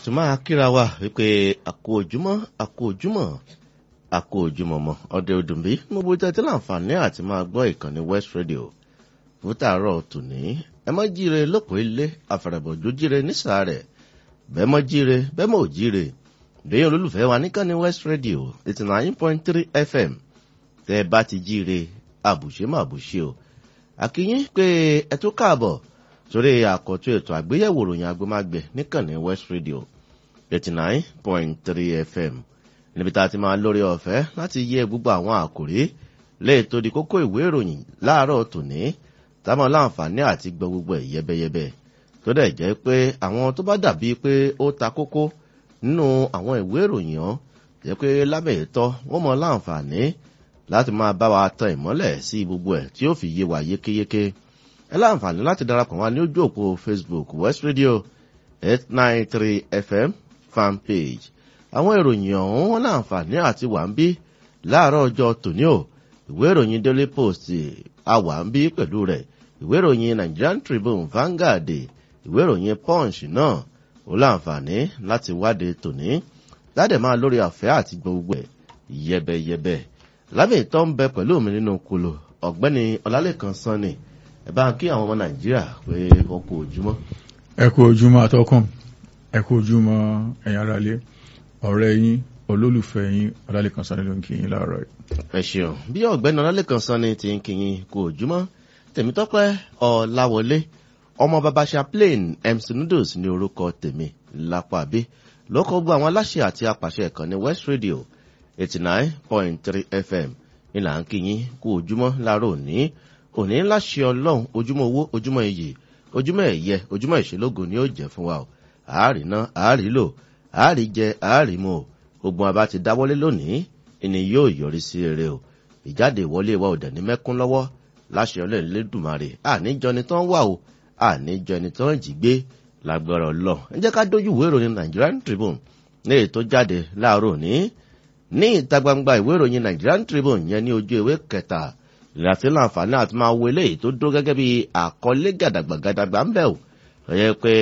tún máa kíra wa wípé àkó ojúmọ́ àkó ojúmọ́ àkó ojúmọ́ mọ́ ọdẹ òdùnbí mo bó tẹ́tí láǹfààní àti máa gbọ́ ìkànnì west radio fún tààrọ̀ tòní ẹ mọ́ jíire lóko ilé àfẹ̀rẹ̀bọ̀jú jíire nísàárẹ̀ bẹ́ẹ̀ mọ́ jíire bẹ́ẹ̀ mọ́ ò jíire bẹ́ẹ̀ olólùfẹ́ wa níkànnì west radio eighty nine point three fm tẹ́ ẹ bá ti jíire àbùṣe má àbùṣe o àkíyín pé ẹ tó káàbọ̀ sórí àkọ́tún ètò àgbéyẹ̀wò ròyìn agbómágbẹ̀ níkànnì west radio eighty nine point three fm níbi tá a ti máa lórí ọ̀fẹ́ láti yẹ gbogbo àwọn àkòrí lè tó di kókó ìwé ìròyìn láàárọ̀ tòní táwọn láǹfààní àti gbọ́ gbogbo ẹ̀ yẹ́bẹ́yẹ́bẹ́ tó dẹ̀ jẹ́ pé àwọn tó bá dàbí pé ó ta kókó nínú àwọn ìwé ìròyìn ọ́ jẹ́ pé lábẹ́ ìtọ́ wọ́n mọ láǹfààní láti máa bá wa tan ìmọ́lẹ̀ sí gbogbo ẹ̀ tí ó fi yé wa yékéyéké ẹ láǹfààní láti darapọ̀ wá ní ojú òpó facebook west radio eight nine three fm fan page àwọn ìròyìn ọ̀hún wọn láǹfààní àti wà ń bí láàárọ̀ ọjọ́ tòní o ìwé ìròyìn daily post a wà ń bí pẹ̀lú rẹ̀ ìwé ìròyìn nigerian tribune vanguard ìwé ìròyìn punch náà ó láǹfààní láti wáde tòní ládẹ̀ máa lórí àfẹ́ àti gbogbo ẹ̀ yẹbẹyẹbẹ lábẹ́ ìtọ́ ń bẹ pẹ̀lú mi nínú kolo ọ̀gbẹ́ni ọlálẹ́kan sanni ẹ bá ń kí àwọn ọmọ nàìjíríà pé wọn kú ojúmọ́. ẹ kú ojúmọ́ atọ́kùn ẹ kú ojúmọ́ ẹ̀yin aráalé ọ̀rẹ́ yín olólùfẹ́ yín ọlálẹ́kan sanni ló ń kí yín láàárọ̀ yìí. ẹ ṣeun bí ọ̀gbẹ́ni ọlálẹ́kan sanni ti ń kí yín kú ojúmọ́ tèmítọ́pẹ́ ọ̀làwọlé ọmọ baba chaplain mc noodles ní orúkọ tèmi lápàbí lókọ gbọ́ àwọn aláṣẹ àti apàṣẹ ìkànnì west radio eighty nine point three fm ìlà ń kí yín kú ojúmọ́ láàárọ̀ òní òní láṣẹ ọlọ́run ojúmọ́ owó ojúmọ́ iyì ojúmọ́ ẹ̀yẹ ojúmọ́ ìṣelógo ni ó jẹ́ fún wa o àárí ná àárí lò àárí jẹ àárí mu o ogun àbá ti dáwọ́lé lónìí ìní yóò yọrí sí rere o ìjáde ìwọlé wa ò dẹ̀ ní mẹ́kún lọ́wọ́ láṣẹ ọlọ́run lẹ́dùnmarè àníjọ ni tán wà o àníjọ ni tán jì gbé lágbára ọlọ́ ẹ jẹ́ ká dójú ìwé ìròyìn nigerian tribune ní èyí tó jáde láàárọ̀ òní ní ìta gbangba ìwé ìròyìn nigerian tribune yẹn ní ojú ìwé kẹta láti láǹfààní àti máa wo eléyìí tó dúró gẹ́gẹ́ bí àkọlé gàdàgbàgàdàgbà ń bẹ̀ ò lọ́yẹ́ pé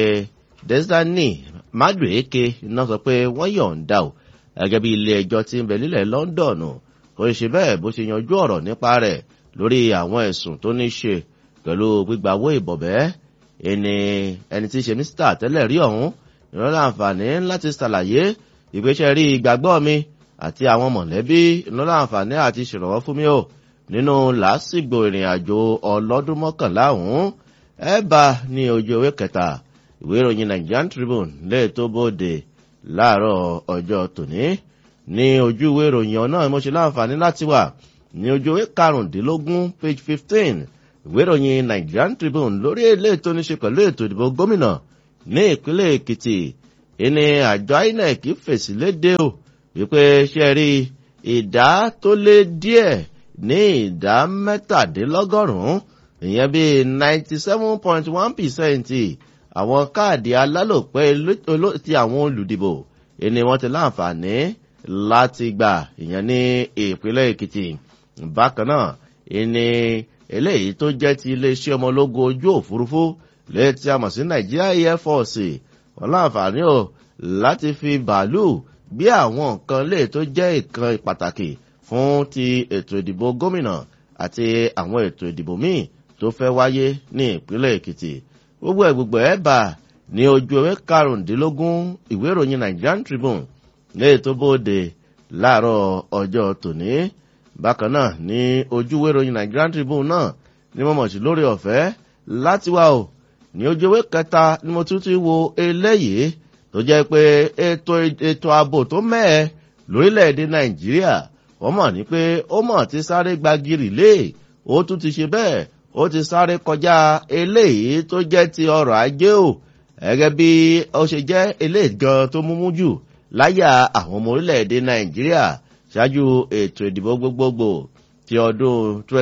desani madueke iná sọ pé wọ́n yọ̀ǹda ò gẹ́gẹ́ bí ilé ẹjọ́ tí ń bẹ nílẹ̀ london ó ṣe bẹ́ẹ̀ bó ṣe yanjú ọ̀rọ̀ nípa rẹ̀ lórí àwọn ẹ̀sùn tó ní ṣe pẹ̀lú gbígba owó ìbọ̀bẹ́ ẹni ẹni tí í ṣe mísítà tẹ́lẹ̀ rí ọ̀hún ìran láǹfààní láti ṣàlàyé ìgbésẹ̀ rí ìgbàgbọ́ mi àti àwọn mọ̀lẹ́bí ìran láǹfààní àti ṣèrànwọ́ fún mi ò nínú làásìgbò ìrìn àjò ọlọ́dún mọ́kànlá ọ̀hún ẹ bá ní ojú ewé kẹta ìwé ìròyìn nigerian tribune lè tó bóde láàárọ̀ ọjọ́ tòní ní ojú ìwé ìròyìn ọ̀nà mo ṣe láǹfààní láti wà ní ojú ewé karùndínlógún page fifteen ìwé ìròyìn nigerian tribune lórí èlé tó ní ṣe pẹ̀lú ètò ìdìbò gómìnà ní ìpínlẹ̀ èkìtì ìní àjọ inec fèsì léde o wípé ṣe rí ìdá tó lé díẹ̀ ní ìdá mẹ́tàdínlọ́gọ́rùn-ún ìyẹn bí ninety seven point one percent àwọn káàdì alálòpẹ́ ti àwọn olùdìbò ìní wọn ti láǹfààní láti gbà ìyẹn ní ìpínlẹ̀ èkìtì bákan náà ìní eléyìí tó jẹ́ ti iléeṣẹ́ ọmọlógún ojú òfurufú lẹ́yìn tí a mọ̀ sí nàìjíríà air force wọn láǹfààní o láti fi bàálù gbé àwọn nǹkan lè tó jẹ́ ìkan pàtàkì fún ti ètò ìdìbò gómìnà àti àwọn ètò ìdìbò míì tó fẹ́ wáyé ní ìpínlẹ̀ èkìtì gbogbo ẹ̀ gbogbo ẹ̀ bà ní ojú ewé karùndínlógún ìwé ìròyìn nigerian tribune ní ètò bóde láàárọ̀ ọjọ́ tòní bákan náà ní ojú ìwé ìròyìn nigerian tribune náà ní mo mọ̀ sí lórí ọ̀fẹ́ láti wá o ní ojú ewé kẹta ni mo tún ti wo eléyìí tó jẹ́ pé ètò ètò ààbò tó mẹ́ẹ̀ lórílẹ̀‐èdè nàìjíríà wọ́n mọ̀ ní pé ó mọ̀ ti sáré gbagiri lé ó tún ti ṣe bẹ́ẹ̀ ó ti sáré kọjá eléyìí tó jẹ́ ti ọrọ̀ ajé o gẹ́gẹ́ bí ó ṣe jẹ́ eléyìí gan tó múmú jù láyà àwọn ọmọ orílẹ̀‐èdè nàìjíríà ṣáájú ètò ìdìbò gbogbogbò ti ọdún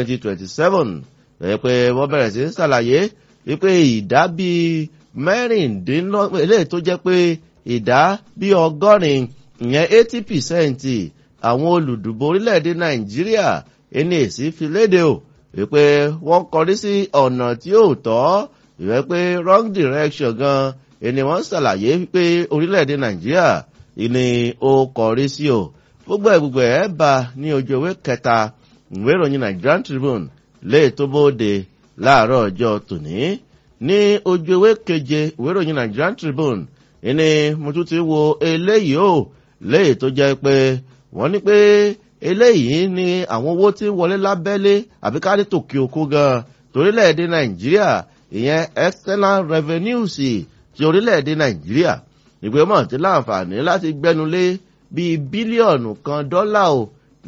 2027 lẹ́yìn pé wọ́n bẹ̀rẹ̀ sí ṣàlàyé wípé ìdá bíi mẹ́rìndínlọ́gbọ̀n eléyìí tó jẹ́ pé ìdá bíi ọgọ́rin ìyẹn 80 percent àwọn olùdìbò orílẹ̀-èdè nàìjíríà ẹni èsì fi léde o wípé wọ́n kọrí sí ọ̀nà tí ò tọ́ ìwẹ́ pé wrong direction gan ẹni wọ́n ṣàlàyé pé orílẹ̀-èdè nàìjíríà ìní ó kọrí sí o gbogbo ẹ̀ gbogbo ẹ̀ bá ní ojú ewé kẹta ìwé ìròyìn nigerian tribune lè tó bóde láàárọ̀ ọjọ́ tòní ní ojú ewé keje ìwé ìròyìn nigerian tribune ìní mo tún ti wo eléyìí o léyìí tó jẹ́ pé wọ́n ní pé eléyìí ni àwọn owó tí ń wọlé lábẹ́lé àbí ká ní tòkè òkú gan torílẹ̀-èdè nàìjíríà ìyẹn external revenues ti orílẹ̀-èdè nàìjíríà ìpè mọ̀ tí láǹfààní láti gbẹ́nulé bíi bílíọ̀nù kan dọ́là o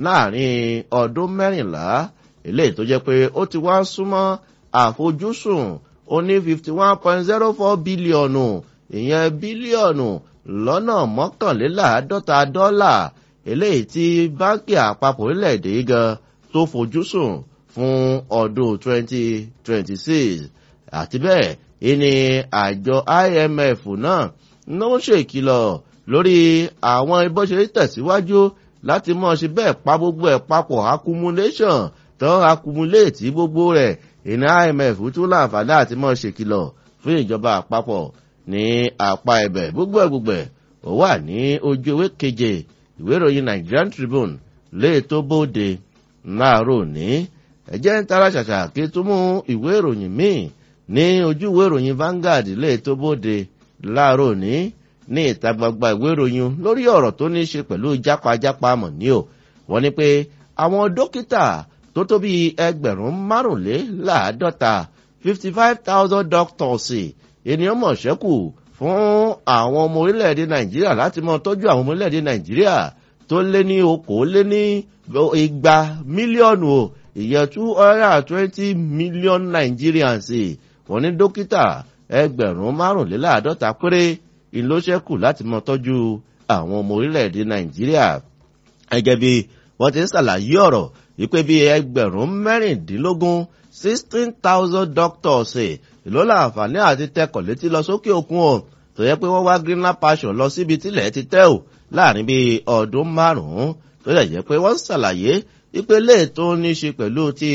láàrin ọdún mẹ́rìnlá eléyìí tó jẹ́ pé ó ti wá súnmọ́ àfojúsùn ó ní fifty one point zero four bílíọ̀nù ìyẹn bílíọ̀nù lọ́nà mọ́kànléláàádọ́ta dọ́là eléyìí tí báńkì àpapọ̀ orílẹ̀-èdè gan tó fojúsùn fún ọdún twenty twenty six àti bẹ́ẹ̀ ìní àjọ imf náà ló ń ṣèkìlọ̀ lórí àwọn bó ṣe tẹ̀síwájú láti mọ̀ ṣe bẹ́ẹ̀ pa gbogbo ẹ̀ papọ̀ accumulation tó accumulate gbogbo rẹ̀ ìní imf tún láǹfààní àti mọ̀ ṣèkìlọ̀ fún ìjọba àpapọ̀ ní apá ẹ̀bẹ̀ gbogbo ẹ̀ gbogbo ẹ̀ ó wà ní ojú ewé keje ìwé ìròyìn nigerian tribune lè tó bóde láàárọ̀ ní ẹ̀jẹ̀ ń tara ṣàṣà kí tó mú ìwé ìròyìn míì ní ojú ìwé ìròyìn Vanguard lè tó bóde láàárọ̀ ní ní ìta gbangba ìwé ìròyìn lórí ọ̀rọ̀ tó ní í ṣe pẹ̀lú jápajápa mọ̀ ní o wọ́n ní pé àwọn dókítà tó tó bí ẹgbẹ̀rún márùnléláàádọ́ta fifty five thousand doctors ènìyàn mọ̀ ṣẹ́kù fún àwọn ọmọ orílẹ̀-èdè Nàìjíríà láti mọ tọ́jú àwọn ọmọ orílẹ̀-èdè Nàìjíríà tó lé ní okòó lé ní igba mílíọ̀nù o ìyẹn two hundred and twenty million Nigerians wọ́n ní dókítà ẹgbẹ̀rún márùnléláàádọ́ta péré ìlóṣẹ́kù láti mọ tọ́jú àwọn ọmọ orílẹ̀-èdè Nàìjíríà gẹ́gẹ́ bí wọ́n ti ń ṣàlàyé ọ̀rọ̀ wípé bí ẹgbẹ̀rún mẹ́rìndínlógún sixteen thousand doctors ìlú láǹfààní àti tẹkọ̀ létí lọ sókè òkun o tó yẹ pé wọ́n wá greenland passion lọ síbi tílẹ̀ ti tẹ́ ò láàrin bíi ọdún márùn-ún tó yẹ jẹ́ pé wọ́n ṣàlàyé wípé lè tó ní ṣe pẹ̀lú ti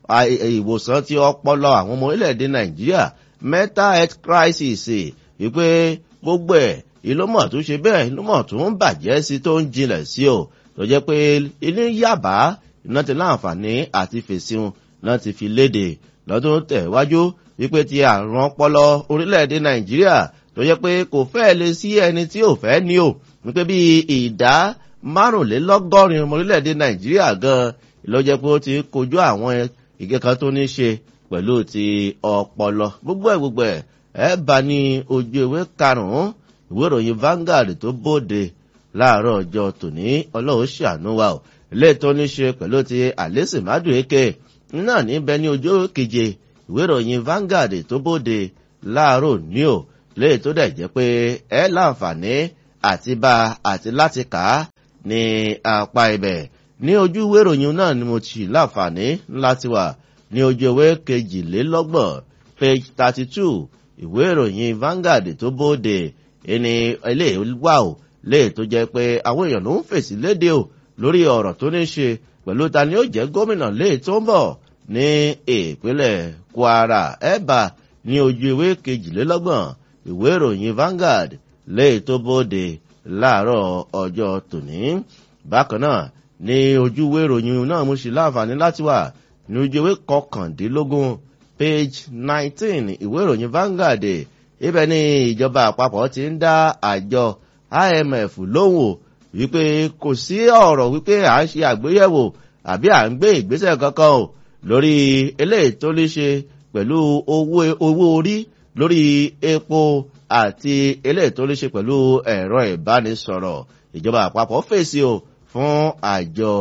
ìwòsàn ti ọpọlọ àwọn ọmọ orílẹ̀-èdè nàìjíríà mental health crisis wípé gbogbo ẹ̀ ìlúmọ̀ tó ṣe bẹ́ẹ̀ ìlúmọ̀ tó ń bàjẹ́ sí tó ń jinlẹ̀ sí o tó jẹ́ pé ilé yàbá iná ti láǹfààní àti fèsì náà ti fi léde lọ́dún tẹ̀wájú wípé ti àrùn ọpọlọ orílẹ̀-èdè nàìjíríà tó jẹ́ pé kò fẹ́ lè sí ẹni tí ò fẹ́ ní o wípé bí ìdá márùnlélọ́gọ́rin ọmọ orílẹ̀-èdè nàìjíríà gan ló jẹ́ pé ó ti kojú àwọn ìkẹ́kọ̀ọ́ tó ní ṣe pẹ̀lú ti ọpọlọ gbogbo ẹ̀ gbogbo ẹ̀ ẹ̀ bá ní ojú ewé karùn-ún ìwé ìròyìn Vanguard tó bóde láàárọ̀ ọjọ́ tòní ọlọ́run ṣàánú wa o ilé tó ní ṣe pẹ̀lú ti àlẹ́sìn mádùúkẹ́ náà níbẹ̀ ní ojú keje ìwé ìròyìn Vanguard tó bóde láàárọ̀ ní o lè tó dẹ̀ jẹ́ pé ẹ láǹfààní àti bá àti láti kà á ní apá ibẹ̀ ní ojú ìwé ìròyìn náà ni mo ti láǹfààní láti wà ní ojú ìwé kejìlélọ́gbọ̀n page thirty two ìwé ìròyìn Vanguard tó bóde ẹni eléyìí wà o lè tó jẹ́ pé àwọn èèyàn ló ń fèsì léde o lórí ọ̀rọ̀ tó ní ṣe pẹ̀lú ta ni ó jẹ́ gómìnà lè tó ń bọ̀ ní ìpínlẹ̀ Kwara ẹ̀bà ní ojú ìwé kejìlélọ́gbọ̀n ìwé ìròyìn Vanguard lè tó bóde láàárọ̀ ọjọ́ tòní bákan náà ní ojú ìwé ìròyìn náà mo sì láǹfààní láti wà ní ojú ìwé kọkàndínlógún page nineteen ìwé ìròyìn Vanguard ibẹ̀ ni ìjọba àpapọ̀ ti ń dá àjọ IMF lóhùn wípé kò sí ọ̀rọ̀ wípé à ń ṣe àgbéyẹ̀wò àbí à ń gbé ìgbésẹ̀ kankan o lórí eléyìí tó lè ṣe pẹ̀lú owó orí lórí epo àti eléyìí tó lè ṣe pẹ̀lú ẹ̀rọ ìbánisọ̀rọ̀ ìjọba àpapọ̀ fèsì o fún àjọ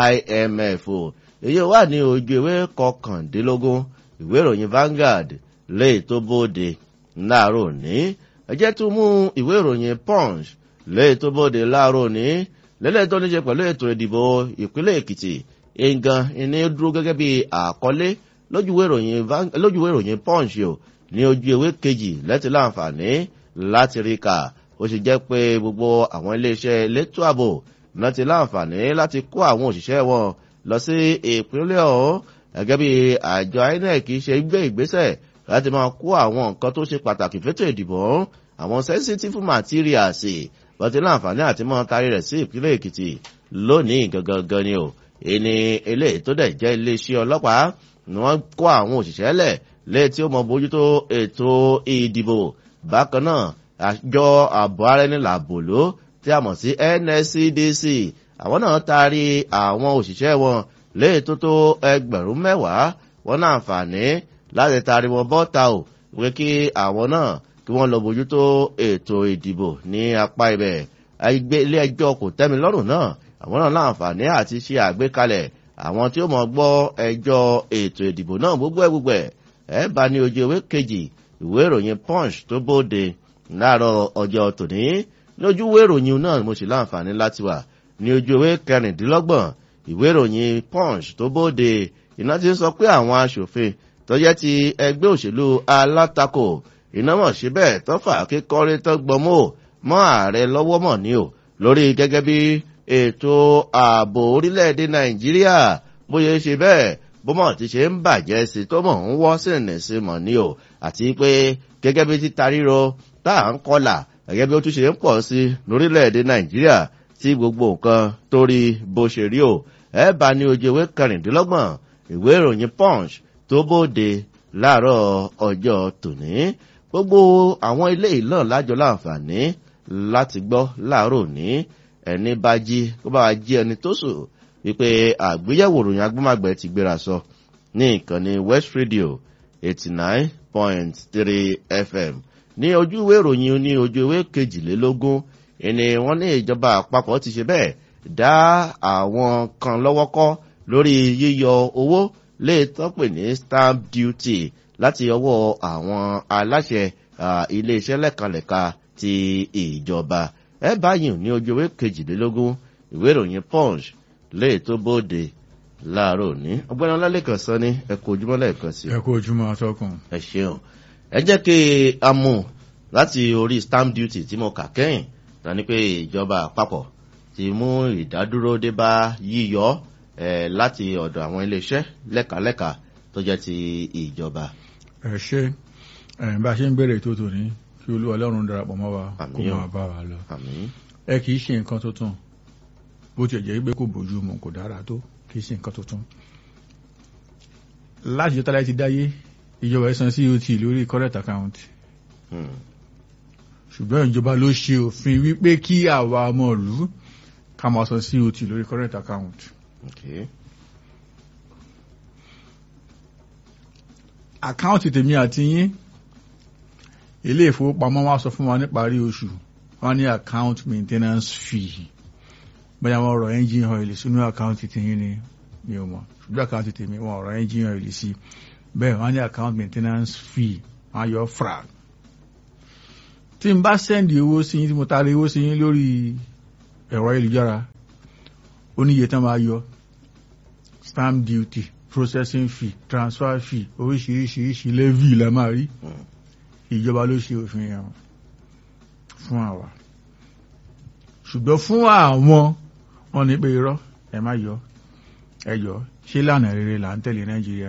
IMF o èyí wà ní ojú ìwé kọkàndínlógún ìwé ìròyìn Vanguard lè tó bóde láàárọ̀ ní ẹjẹ́ tún mú ìwé ìròyìn Punch lè tó bóde láàárọ̀ ní lẹ́lẹ́ tó ní ṣe pẹ̀lú ètò ìdìbò ìpínlẹ̀ Èkìtì nǹkan ìní dúró gẹ́gẹ́ bí àkọlé lójúwé ìròyìn Punch o ní ojú ewé kejì lẹ́tí láǹfààní láti rí kà ó sì jẹ́ pé gbogbo àwọn iléeṣẹ́ elétò ààbò náà ti láǹfààní láti kó àwọn òṣìṣẹ́ wọn lọ sí ìpínlẹ̀ ọ̀hún gẹ́gẹ́ bí àjọ INEC ṣe gbé ìgbésẹ̀ láti máa kó àwọn nǹkan tó ṣe pàtàkì fétò ìdìbò àwọn sensitive materials bọ́tí láǹfààní àti mọ́ tarí rẹ̀ sí ìpínlẹ̀ èkìtì lónìí gangan ni o ìní eléyìí tó dẹ̀ jẹ́ iléeṣẹ́ ọlọ́pàá ni wọ́n kó àwọn òṣìṣẹ́ lẹ̀ lẹ́yìn tí ó mọ bójútó ètò ìdìbò bákan náà àjọ ààbò ara ẹni làbò ló tí a mọ̀ sí nscdc àwọn náà taari àwọn òṣìṣẹ́ wọn lẹ́yìn tó tó ẹgbẹ̀rún mẹ́wàá wọn náà àǹfààní láti taari wọn bọ́ta o wí kí àwọn náà kí wọ́n lọ bójútó ètò ìdìbò ní apá ibẹ̀ ilé ẹjọ́ kò tẹ́mi lọ́rùn náà àwọn náà láǹfààní àti ṣe àgbékalẹ̀ àwọn tí ó mọ̀ gbọ́ ẹjọ́ ètò ìdìbò náà gbogbo ẹ̀ gbogbo ẹ̀ ẹ̀ bá ní ojú ewé kejì ìwé ìròyìn punch tó bóde láàárọ̀ ọjọ́ tòní lójú ìwé ìròyìn náà mo sì láǹfààní láti wà ní ojú ewé kẹrìndínlọ́gbọ̀n ìwé ìròyìn punch tó bóde iná ti ń sọ pé àwọn aṣòfin tó jẹ́ ti ẹgbẹ́ òṣèlú alátakò iná mọ̀ síbẹ̀ tó fà kíkọ́rí tó gbọmọ́ mọ́ ààrẹ lọ́wọ́ mọ̀ ní o lórí gẹ́gẹ́ bí ètò ààbò orílẹ̀-èdè nàìjíríà bóyá ṣe bẹ́ẹ̀ bómọ̀ ti ṣe ń bàjẹ́ sí tó mọ̀ ń wọ́ sínú sí mọ̀ ní o àti pé gẹ́gẹ́ bí títa ríro tá à ń kọlà gẹ́gẹ́ bí ó tún ṣe ń pọ̀ sí lórílẹ̀-èdè nàìjíríà tí gbogbo nǹkan torí bó ṣe rí o ẹ bá ní ojú ewé kẹrìndínlọ́gbọ̀n ìwé ìròyìn punch tó bóde láàárọ̀ ọjọ́ tòní gbogbo àwọn ilé ìlànà lájọ láǹfààní láti gbọ́ láàárọ̀ òní ẹni bá jí kó bá jí ẹni tó sùn wípé àgbéyẹ̀wò ròyìn agbọ́màgbẹ́ ti gbéra sọ ní ìkànnì west radio eighty nine point three fm ní ojú ìwé ìròyìn ní ojú ìwé kejìlélógún ẹni wọ́n ní ìjọba àpapọ̀ ti ṣe bẹ́ẹ̀ dá àwọn kan lọ́wọ́ kọ́ lórí yíyọ owó lè tọ́pẹ̀ ní stamp duty láti ọwọ́ àwọn aláṣẹ iléeṣẹ́ lẹ́kanlẹ̀ka ti ìjọba ẹ báyìí ní ojú ewé kejìlélógún ìwé ìròyìn punch lè tó bóde láàárọ̀ òní ọgbẹ́ni ọlálẹ́kan sọ ní ẹ̀kọ́ ojúmọ́ lẹ́ẹ̀kan sí. ẹ kú ojúmọ́ atọ́kùn. ẹ ṣeun ẹ jẹ́ kí a mú láti orí stamp duty tí mo kà kẹ́yìn tani pé ìjọba àpapọ̀ ti mú ìdádúró dé bá yíyọ ẹ láti ọ̀dọ̀ àwọn iléeṣẹ́ lẹ́kàlẹ́kà tó jẹ́ ti ìjọba. ẹ ṣe bá a ṣe ń bẹ̀rẹ̀ ètò tòní kí olúwa ọlọ́run darapọ̀ mọ́ wa kó Àmín o. máa bá wa lọ. àmín ẹ kì í ṣe nǹkan tuntun bó tiẹ̀ jẹ́ pé kò bójú mu kò dára tó kì í ṣe nǹkan tuntun. láti jọ́tà láti dáyé ìjọba ẹ̀sán cot lórí current account Hmm. ṣùgbọ́n ìjọba ló ṣe òfin wípé kí àwa ọmọ ìlú ká máa san cot lórí current account. okay. àkáǹtì tèmi àti yín ilé ìfowópamọ́ wa sọ fún wa níparí oṣù wọ́n ní account maintenance fee bóyá wọ́n rọ engine oil sínú àkáǹtì tèyín ni mi ò mọ̀ ṣùgbọ́n àkáǹtì tèmi wọ́n rọ engine oil sí bẹ́ẹ̀ wọ́n ní account maintenance fee wọ́n yọ fra tí n bá sẹ́ndì owó sí yín tí mo taari owó sí yín lórí ẹ̀rọ ayélujára ó ní iye tán máa yọ stamp duty processing fee transfer fee oríṣiríṣiríṣi levy la máa rí Hmm. ìjọba ló ṣe òfin yẹn fún àwa ṣùgbọ́n fún àwọn wọn ní pé irọ́ ẹ má yọ ẹ yọ ṣé lànà rere là ń tẹ̀lé nàìjíríà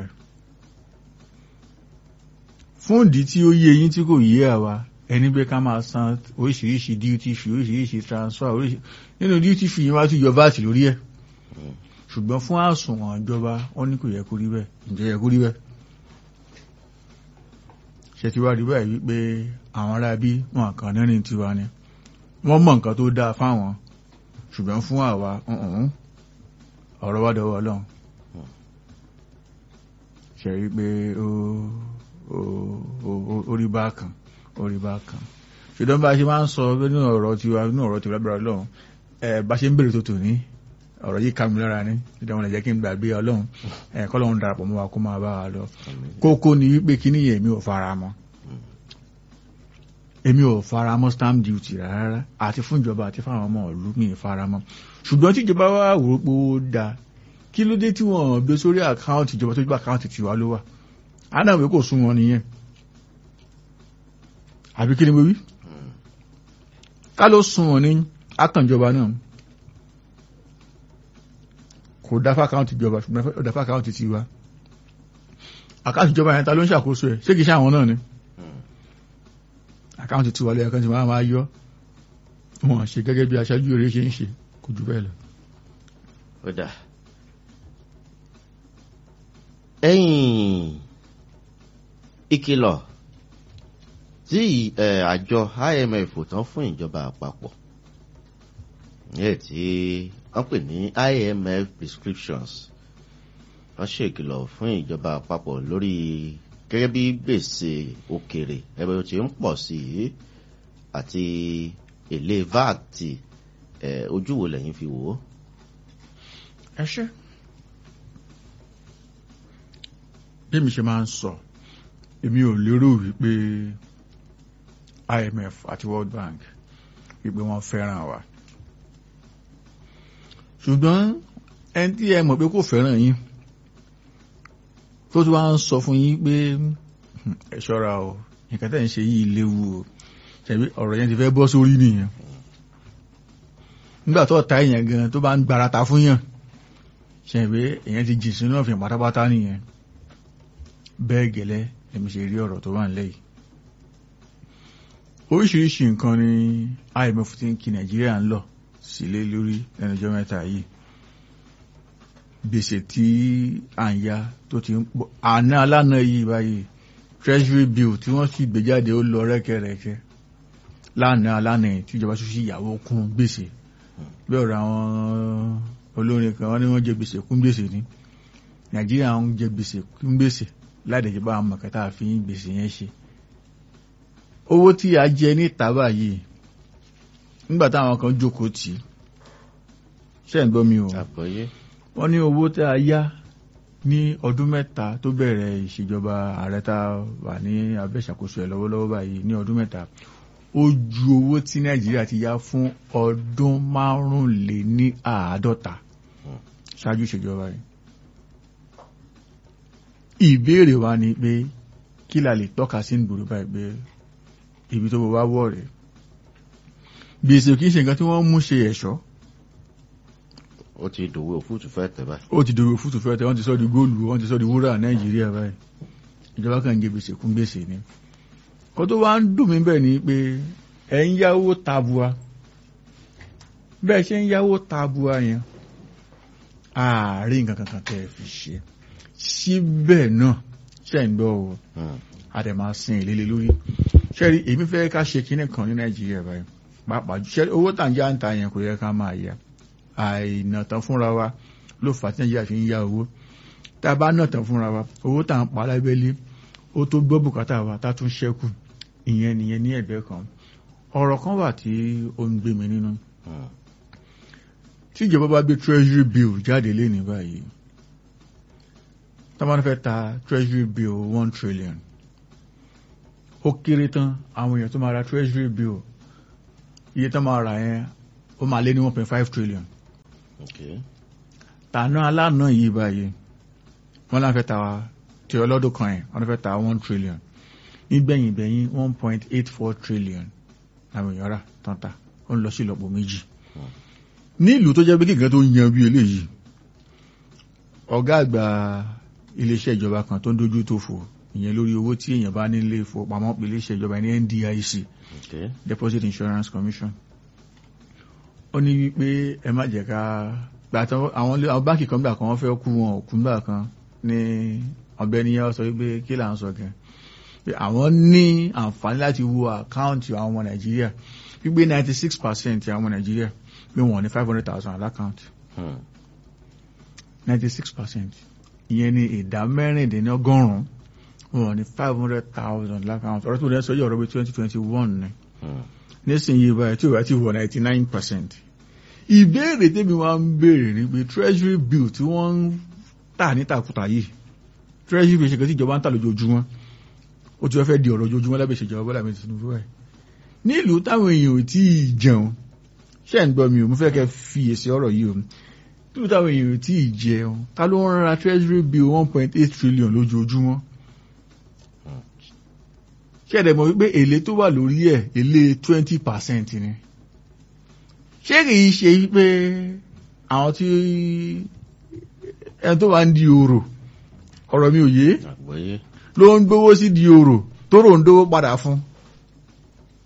fún ìdí tí ó yé yín tí kò yé àwa ẹni pé ká máa san oríṣiríṣi duty fee oríṣiríṣi transfer oríṣi nínú duty fee yín wá tún yọ vat lórí ẹ̀ ṣùgbọ́n fún àsùnwọ̀n ìjọba wọ́n ní kò yẹ kó rí bẹ́ẹ̀ ǹjẹ́ yẹ kó rí bẹ́ẹ̀ ṣe ti wá rí báyìí wípé àwọn ará bí wọn kàn nírìn tiwa ni wọ́n mọ̀ nǹkan tó dáa fáwọn ṣùgbọ́n fún àwa ǹǹ, ọ̀rọ̀ wá dọwọ́ ọlọ́run ṣe rí pé ó ó- ó- ó rí bákan ó rí bákan ṣùgbọ́n bá a ṣe máa ń sọ nínú ọ̀rọ̀ tiwa nínú ọ̀rọ̀ tiwa lábẹ́rẹ́ ọlọ́run ẹ̀ bá ṣe ń bèrè tó tò ní ọ̀rọ̀ yìí ká mi lára ní ìdáwọn lè jẹ́ kí n gbàgbé ọlọ́run ẹ̀ kọ́lọ́run darapọ̀ mọ́ wa kó máa bá wa lọ àmín. kókó ni wípé kíní yẹn mi ò fara mọ́ èmi ò fara mọ́ stamp duty rárá àti fún ìjọba àti fáwọn ọmọ ìlú mi ì fara mọ́ ṣùgbọ́n tí ìjọba wá wò ó pé ó dáa kí ló dé tí wọ́n gbé sórí àkáǹtì ìjọba tó gbé àkáǹtì tiwa ló wà ádàmù kò sún wọn nìyẹn àbí kí ni mo wí ká ló sún wọn ní àkànjọba náà kò dá fákáǹtì ìjọba ṣùgbọ́n ó dá fákáǹtì tiwa àkáǹtì ìjọba yẹn ta ló ń ṣàkóso ẹ̀ ṣé kìí ṣe àwọn náà ni àkáǹtì tí wọlé ẹ̀kan ti máa máa yọ wọn ṣe gẹ́gẹ́ bí aṣáájú eré ṣe ń ṣe kò jù bẹ́ẹ̀ lọ. ó dà ẹ̀yìn ìkìlọ̀ tí ẹ̀, àjọ IMF tán fún ìjọba àpapọ̀ ẹ̀ tí wọ́n pè ní IMF prescriptions wọ́n ṣèkìlọ̀ fún ìjọba àpapọ̀ lórí gẹ́gẹ́ bí gbèsè òkèrè ẹgbẹ́ tí ń pọ̀ sí i àti èlé VAT ẹ̀, ojú wo lẹ́yìn fi wò ó. ẹ ṣe. bí mi ṣe máa ń sọ èmi ò lérò wípé IMF àti World Bank wípé wọ́n fẹ́ràn wa ṣùgbọ́n ẹni tí ẹ mọ̀ pé kò fẹ́ràn yín tó tún wá ń sọ fún yín pé "Hmm, ẹ ṣọ́ra o nǹkan tẹ́ ń ṣe yìí léwu o ṣebí ọ̀rọ̀ yẹn ti fẹ́ bọ́ sórí nìyẹn nígbà tó ta èèyàn gan tó bá ń gbarata fún yàn ṣebí èèyàn ti jì sínú ọ̀fìn pátápátá nìyẹn bẹ́ẹ̀ gẹ́lẹ́ èmi ṣe rí ọ̀rọ̀ tó wà nílẹ̀ yìí oríṣiríṣi nǹkan ni IMF ti ń kí Nàìjíríà ń lọ sílé lórí lẹ́nujọ́ mẹ́ta yìí gbèsè tí à ń ya tó ti ń pọ̀ àná alánà yìí báyìí treasury bill tí wọ́n sì gbé jáde ó lọ rẹ́kẹrẹ́kẹ́ lánàá alánà yìí tíjọba tó sì yàwó kún gbèsè bí ọ̀rọ̀ àwọn olórin kan wọ́n ní wọ́n jẹ gbèsè kún gbèsè ní Nàìjíríà ń jẹ gbèsè kún gbèsè láìdẹ̀jẹ̀ bá àwọn mọ̀kátà fi ń gbèsè yẹn ṣe owó tí a jẹ ní ìtàbà yìí nígbà táwọn kan jókòó tì í ṣe ń gbọ́ mi o àgbọ́yé wọ́n ní owó tí a yá ní ọdún mẹ́ta tó bẹ̀rẹ̀ ìṣèjọba ààrẹ tá a wà ní abẹ́ ìṣàkóso ẹ̀ lọ́wọ́lọ́wọ́ báyìí ní ọdún mẹ́ta ó ju owó tí nàìjíríà ti yá fún ọdún márùnléní àádọ́ta ṣáájú ìṣèjọba yìí ìbéèrè wa ni pé kí la lè tọ́ka sí nígboro báyìí pé ibi tó bọ̀ wá wọ̀ rẹ̀ gbèsè kìí ṣe nǹkan tí wọ́n mú ṣe ẹ̀ṣọ́ ó ti dòwe òfútù fẹ́ tẹ̀ báyìí. ó ti dòwe fútù fẹ́ tẹ́ wọ́n ti sọ di góòlù wọ́n ti sọ di wúrà nàìjíríà báyìí ìjọba kan ń jẹ gbèsè kún gbèsè ni kó tó wá ń dùn mí bẹ́ẹ̀ ni pé ẹ̀ ń yáwó tabua bẹ́ẹ̀ ṣe ń yáwó tabua yẹn ààrin nǹkan kankan tẹ́ ẹ fi ṣe síbẹ̀ náà ṣe ń gbọ́ o Hmm. a dẹ̀ máa sin ìlélẹ̀ lórí ṣẹ́rí èmi fẹ́ ká ṣe kinní kan ní nàìjíríà báyìí pàápàá jù ṣẹ́rí owó tà ń já ń ta yẹn kò yẹ ká máa yá àìnà tán fúnra wa ló fà á tí nàìjíríà fi ń yá owó tá a bá nà tán fúnra wa owó tà ń pa lábẹ́lé ó tó gbọ́ bùkátà wa tá tún ṣẹ́kù ìyẹn nìyẹn ní ẹ̀gbẹ́ kan ọ̀rọ̀ kan wà tí ó ń gbé mi nínú Hmm. tí ìjọba bá gbé treasury bill jáde léni báyìí tá bá fẹ́ ta treasury bill one trillion ó kéré tán àwọn èèyàn tó máa ra treasury bill iye tó máa rà yẹn ó máa lé ní one point five trillion Okay. tàná alánà yìí báyìí wọ́n láǹfẹ́ ta tí ọlọ́dún kan yẹn wọ́n fẹ́ ta one trillion nígbẹ̀yìn gbẹ̀yìn one point eight four trillion àwọn èèyàn rà tán ta ó ń lọ sí ìlọ́po méjì Hmm. ní ìlú tó jẹ́ pé kíkan tó yan bí eléyìí ọ̀gá àgbà iléeṣẹ́ ìjọba kan tó ń dojú tó fò ìyẹn lórí owó tí èèyàn bá nílé ìfowópamọ́ pé iléeṣẹ́ ìjọba ní NDIC Okay. Deposit Insurance Commission ó ní wípé ẹ má jẹ́ ká gbàtàn àwọn ilé- àwọn báńkì kan gbà kan wọ́n fẹ́ kú wọn ò kú gbà kan ní ọ̀gbẹ́ni yẹn sọ wípé kí là ń sọ gan pé àwọn ní àǹfààní láti wo àkáǹtì àwọn ọmọ Nàìjíríà wípé ninety six percent àwọn ọmọ Nàìjíríà pé wọ́n ní five hundred thousand alákáǹtì Hmm. ninety six percent ìyẹn ní ìdá mẹ́rìndínlọ́gọ́rùn-ún wọ́n ní five hundred thousand alákáǹtì ọ̀rọ̀ tó dẹ́ sọ yìí ọ̀rọ̀ bí twenty twenty one ni Hmm. nísìnyí báyìí tí ó bá ti wọ ninety nine percent ìbéèrè tèmi wá ń béèrè ni pé treasury bill tí wọ́n ń tà nítakùtà yìí treasury bill ṣe kẹ́ tí ìjọba ń tà lójoojúmọ́ ó ti wá fẹ́ di ọ̀rọ̀ ojoojúmọ́ lábẹ́ ìṣèjọba Bọ́lá Ahmed Tinubu ẹ̀ nílùú táwọn èèyàn ò tí ì jẹun ṣé ń gbọ́ mi ò mo fẹ́ kẹ́ fi èsì ọ̀rọ̀ yìí o nílùú táwọn èèyàn ò tí ì jẹun ta ló ń ra treasury bill one point eight trillion lójoojúmọ́ ṣé ẹ̀dẹ̀ mọ̀ wípé èlé tó wà lórí ẹ̀ èlé twenty percent ni ṣé kìí ṣe wípé àwọn tí ẹni tó wà ń di òrò ọ̀rọ̀ mi ò yé Àgbọ́yé. ló ń gbówó sí di òrò tó rò ń dówó padà fún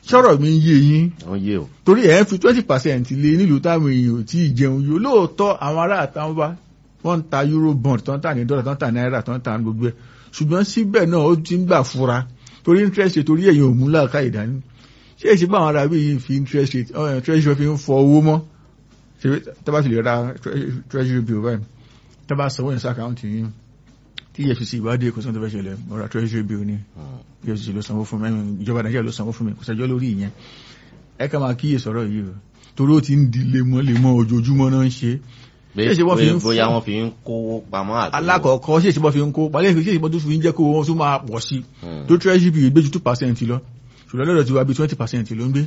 sọ̀rọ̀ mi ń yé yín wọ́n yé o. torí ẹ̀ ń fi twenty percent lé nílùú táwọn èèyàn ò tí ì jẹun yóò lóòótọ́ àwọn ará àtàwọn bá wọ́n ń ta euro bond tó ń tà ní dọ́là tó ń tà náírà tó ń tà ní gbogbo ẹ̀ ṣùgbọ́n síbẹ̀ náà ó ti ń gbà fura torí interest rate torí ẹ̀yìn òmú làákà ìdání ṣé èsì bá àwọn ará bí yìí fi interest rate ọ̀ treasury fi ń fọ owó mọ́ ṣe tábà sì lè ra tre- treasury bill báyìí tábà sanwó yẹn sí àkáǹtì yín tí efcc ìwádìí kò sóhun tó fẹ́ ṣẹlẹ̀ mo ra treasury bill ni Hmm. efcc ló sanwó fún mi ìjọba nàìjíríà ló sanwó fún mi kò sẹ́jọ́ lórí ìyẹn ẹ ká máa kíyè sọ̀rọ̀ yìí o torí ó ti ń di lemọ́lemọ́ ojoojúmọ́ náà ń ṣe Pé- Ṣé ṣe wọ́n fi ń pé bóyá fún- wọ́n fi ń kówó pamọ́ àbí. alákọ̀ọ́kọ́ ṣe ìṣẹ́bọ́ fi ń kó palẹ́ ṣe ìṣẹ́bọ́ tó fi ń jẹ́ kó wọn tún máa pọ̀ sí Hmm. tó treasury bill gbé ju two percent lọ ṣùgbọ́n lọ́dọ̀ tí wàá bí twenty percent ló ń gbé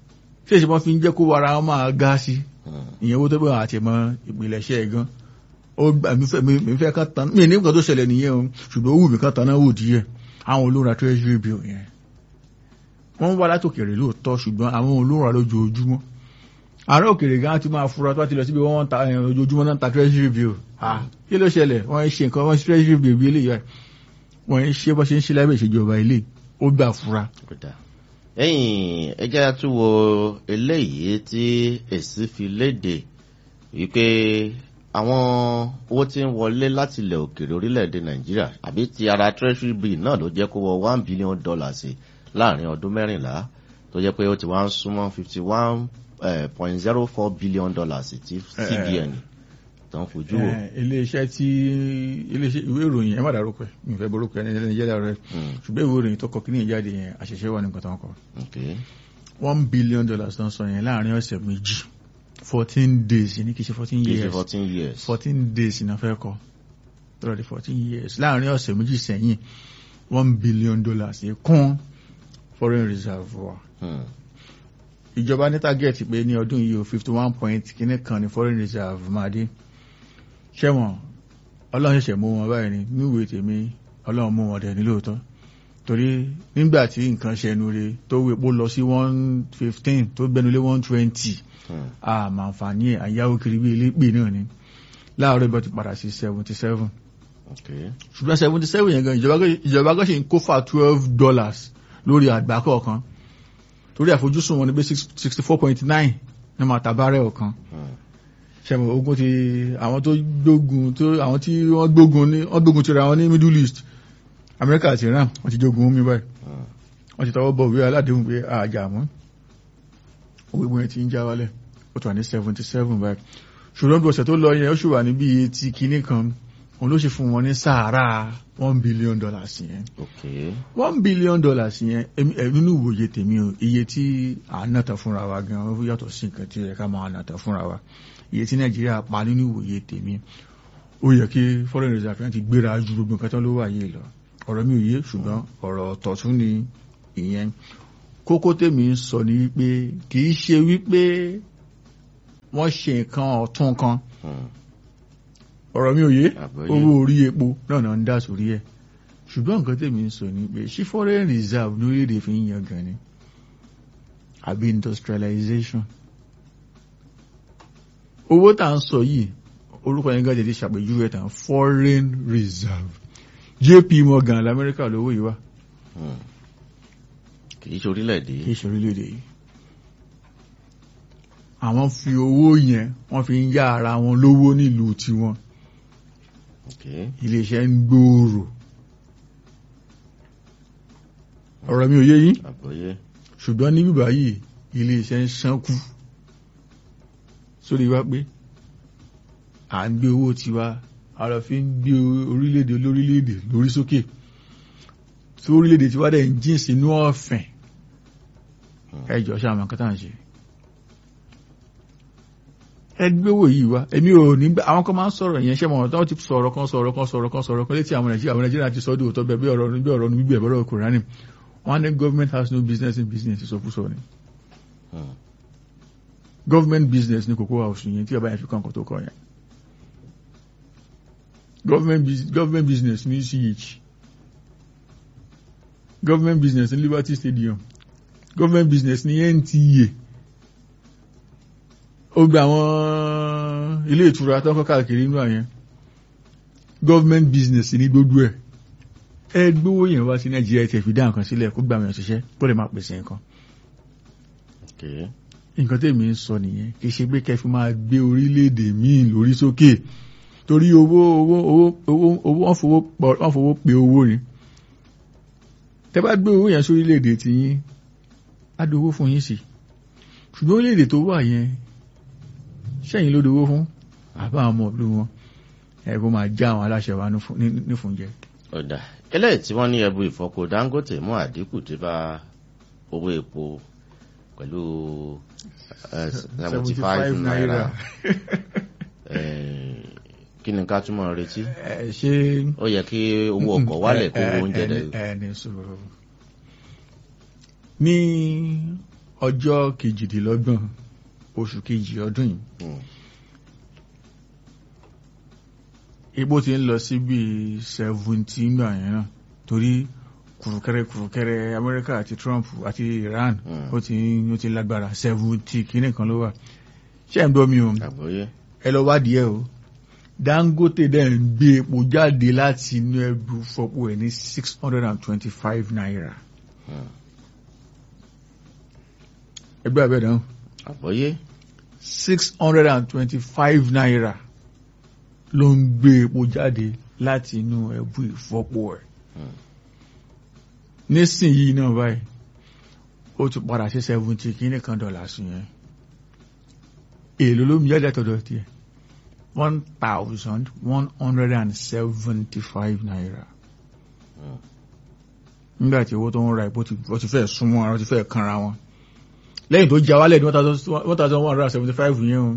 ṣe ìṣẹ́bọ́ fi ń jẹ́ kó wàrà wọn máa ga sí Hmm. ìyẹn owó tó bẹ̀ àti ẹ̀mọ́ ìpìlẹ̀ṣẹ̀ ẹ̀ gan ó gbà mí fẹ́ mi mi fẹ́ kán tan mí ní nǹkan tó ṣẹlẹ̀ nìyẹn o ṣùgbọ́n ó wù mí kán tan náà wò díẹ̀ àwọn olóra treasury bill yẹn wọ́n ń wá látòkèrè lóòótọ́ ṣùgbọ́n àwọn olóra lójoojúmọ́ ààrẹ òkèrè gan ti máa fura tó bá ti lọ síbi wọ́n ń ta ẹ̀, ojoojúmọ́ náà ń ta treasury bill ah kí ló ṣẹlẹ̀ wọ́n ń ṣe nǹkan wọ́n ń ṣe treasury bill bí eléyìí báyìí. wọ́n ń ṣe bó ṣe ń ṣe lábẹ́ ìṣèjọba ilé ó gbà fura Ó dáa. ẹ̀yìn ẹjẹ́ tún wo eléyìí tí èsì fi léde wípé àwọn owó tí ń wọlé láti ilẹ̀ òkèèrè orílẹ̀-èdè nàìjíríà àbí ti ara treasury bill náà ló jẹ́ kó wọ one billion dollars láàrin ọdún mẹ́rìnlá tó jẹ́ pé ó ti wá ń súnmọ́ fifty one point zero four billion dollars ti cbn tó ń fojú wò. Eh, iléeṣẹ́ tí iléeṣẹ́ ìwé ìròyìn ẹ má dárúkọ ẹ̀ mi ò fẹ́ borúkọ ẹni ẹni jẹ́ dára rẹ̀ Mm, ṣùgbọ́n ìwé ìròyìn tó kọ kí ní ìjáde yẹn àṣẹṣe wà ní nǹkan tó ń kọ okay. one billion dollars tó ń sọ yẹn láàrin ọ̀sẹ̀ méjì fourteen days ní kì í ṣe fourteen Kì í ṣe years fourteen years. fourteen days ní afẹ́ kọ lọ́dọ̀ di fourteen years láàrin ọ̀sẹ̀ méjì sẹ́yìn one billion dollars yẹn kún foreign reserve wa Hmm, ìjọba ní target pé ní ọdún yìí o fifty one point kìíní kan ní foreign reserve máa dé ṣẹ́wọ̀n ọlọ́run ṣẹ̀ṣẹ̀ mú wọn báyìí ní níwèé tèmi ọlọ́run mú wọn dẹ̀ ní lóòótọ́ torí nígbà tí nǹkan ṣẹnu re tó wo epo lọ sí one fifteen tó gbẹnulé one twenty hmm, àmàǹfààní ẹ̀ àyáwó kiri bí elépè náà ni láàárọ̀ ìbọn ti padà sí seventy seven okay. ṣùgbọ́n seventy seven yẹn gan ìjọba gan- ìjọba gan ṣe ń kó fà twelve dollars lórí àgbá kọ̀ọ̀kan torí àfojúsùn wọn ni pé sixty four point nine ní máa ta bárẹ̀ ọ̀kan Hmm, ṣẹ̀mọ̀ ogun ti àwọn tó gbógun tó àwọn tí wọ́n gbógun ní wọ́n gbógun ti ra wọn ní middle east amẹ́ríkà àti iran wọ́n ti jogun mi báyìí hmm. wọ́n ti tọwọ́ bọ̀ wí aládéhùn pé àjà mọ́ owó ìgbóyè ti ń já wálẹ̀ ó ti wà ní seventy seven báyìí ṣùgbọ́n bí ọ̀sẹ̀ tó lọ yẹn ó sì wà níbi etí kinní kan òun ló ṣe fún wọn ní sàárà one billion dollars yẹn okay. one billion dollars yẹn èmi- ẹ, nínú ìwòye tèmi o iye tí à ń nàtà fúnra wa gan ó yàtọ̀ sí nǹkan tí ó yẹ ká máa nàtà fúnra wa iye tí nàìjíríà pa nínú ìwòye tèmi ó yẹ kí foreign reserve ti gbéra ju gbogbo nǹkan tó ló wà yìí lọ ọ̀rọ̀ mi ò yé ṣùgbọ́n ọ̀rọ̀ ọ̀tọ̀ tún ni ìyẹn kókó tèmi ń sọ ni wípé kì í ṣe wípé wọ́n ṣe nǹkan ọ̀tún kan Hmm, ọ̀rọ̀ mi ò yé àgbọ́yé. owó orí epo náà náà ń dá sórí ẹ̀ ṣùgbọ́n nǹkan tèmi ń sọ ni pé ṣí foreign reserve lórílẹ̀‐èdè fi ń yan gan ni àbí industrialization owó tá à ń sọ yìí orúkọ yẹn gàdé ti ṣàpèjúwe tán foreign reserve JP Morgan lamẹ́ríkà lówó yìí wá Hmm. kì í ṣe orílẹ̀-èdè kì í ṣe orílẹ̀-èdè yìí àwọn fi owó yẹn wọ́n fi ń yá ara wọn lówó nílùú tiwọn okay. iléeṣẹ́ ń gbòòrò ọ̀rọ̀ mi ò yé yín àgbọ́yé. ṣùgbọ́n ní bíbá yìí iléeṣẹ́ ń ṣánkú sórí wá pé à ń gbé owó tiwa a lọ fi ń gbé orílẹ̀-èdè olórílẹ̀-èdè lórí sókè tí orílẹ̀-èdè tiwa dẹ̀ ń jìn sínú ọ̀fìn ẹjọ́ ṣàmọ̀ nǹkan tá à ń ṣe ẹgbẹ́wò yìí wá èmi ò ní gbà àwọn kan máa ń sọ̀rọ̀ yẹn ṣé mọ̀ tó ti sọ̀rọ̀ kan sọ̀rọ̀ kan sọ̀rọ̀ kan sọ̀rọ̀ kan létí àwọn nàìjíríà àwọn nàìjíríà ti sọ dé òótọ́ bẹ́ẹ̀ bí ọ̀rọ̀ bí ọ̀rọ̀ níbi ẹ̀bọ̀rọ̀ kòránì wọ́n ní government has no business in business ìsọfúsọ ni Hmm, government business ní Cocoa House yẹn tí ọba yẹn fi kàn kó tó kọ yẹn government, bus- government business ní CH government business ní Liberty Stadium government business ní NTA ó gba àwọn ilé ìtura tó ń kọ́ káàkiri inú àyẹn government business ní gbogbo ẹ̀ ẹ gbówó yẹn wá sí Nàìjíríà tẹ̀ fi dá nǹkan sílẹ̀ kó gbà wọn ṣiṣẹ́ kó lè máa pèsè nǹkan Okay. nǹkan tèmi ń sọ nìyẹn kì í ṣe pé kẹfí máa gbé orílẹ̀-èdè míì lórí sókè torí owó owó owó owó owó wọ́n fowó pọ̀- wọ́n fowó pe owó ni tẹ́ bá gbé owó yẹn sórílẹ̀-èdè tí yín á dowó fún yín sí ṣùgbọ́n orílẹ̀-èdè tó wà yẹn sẹ́yìn ló dowó fún àbá àwọn ọmọ ìlú wọn ẹ kó máa já àwọn aláṣẹ wa nífun- ní- nífúnjẹ. ọ̀dà eléyìí tí wọ́n ní ẹbu ìfọpo dangote mú àdínkù tí bá owó epo pẹ̀lú seventy five naira Eh, kí ni ká túmọ̀ retí ẹ ṣe ó yẹ kí owó ọkọ̀ wálẹ̀ kó owó oúnjẹ dẹ̀ ẹni sọ̀rọ̀ ní ọjọ́ kejìdínlọ́gbọ̀n oṣù kejì ọdún yìí Hmm. epo ti ń lọ sí bí seventeen gbà yẹn náà torí kùrùkẹrẹ kùrùkẹrẹ Amẹ́ríkà àti Trump àti Iran Mm. ó ti ó ti lágbára seventy kìíní kan ló wà ṣé ẹ̀ ń gbọ́ mi o àgbọ́yé ẹ lọ wádìí ẹ o Dangote dẹ̀ ń gbé epo jáde láti inú ẹbú fọ́pọ̀ ẹ̀ ní six hundred and twenty-five naira Hmm. ẹgbẹ́ abẹ́ dáhùn àgbọ́yé six hundred and twenty-five naira ló ń gbé epo jáde láti inú ẹbú ìfọ́pọ̀ ẹ̀ Hmm. nísìnyí náà báyìí ó ti padà sí seventy kìíní kan dọ́là sí yẹn èlò ló ń jáde àtọ̀dọ̀ tiẹ̀ one thousand one hundred and seventy-five naira Hmm. nígbà tí owó tó ń ra epo ti ó ti fẹ́ súnmọ́ ara ó ti fẹ́ kanra wọn lẹ́yìn tó já wálẹ̀ ní one thousand one hundred and seventy-five yẹn o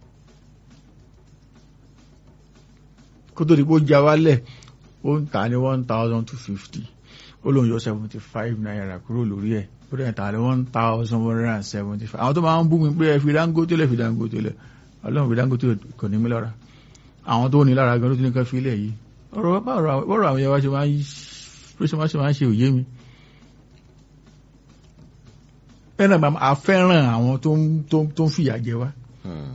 kó tó di pé ó já wálẹ̀ ó ń tà ní one thousand two fifty ó lóun yọ seventy five naira kúrò lórí ẹ̀ ó dẹ̀ tà ní one thousand one hundred and seventy five àwọn tó máa ń bú mi pé ẹ fi Dangote lẹ̀ fi Dangote lẹ̀ ọlọ́run fi Dangote kò ní mí lára àwọn tó ní lára gan ló ti ní ká fi ilẹ̀ yìí ọ̀rọ̀ báwo ọ̀rọ̀ àwọn yẹn wá ṣe máa ń bó ṣe máa ṣe máa ń ṣe òye mi bẹ́ẹ̀ náà a fẹ́ràn àwọn tó ń tó ń tó ń fìyà jẹ wá Hmm.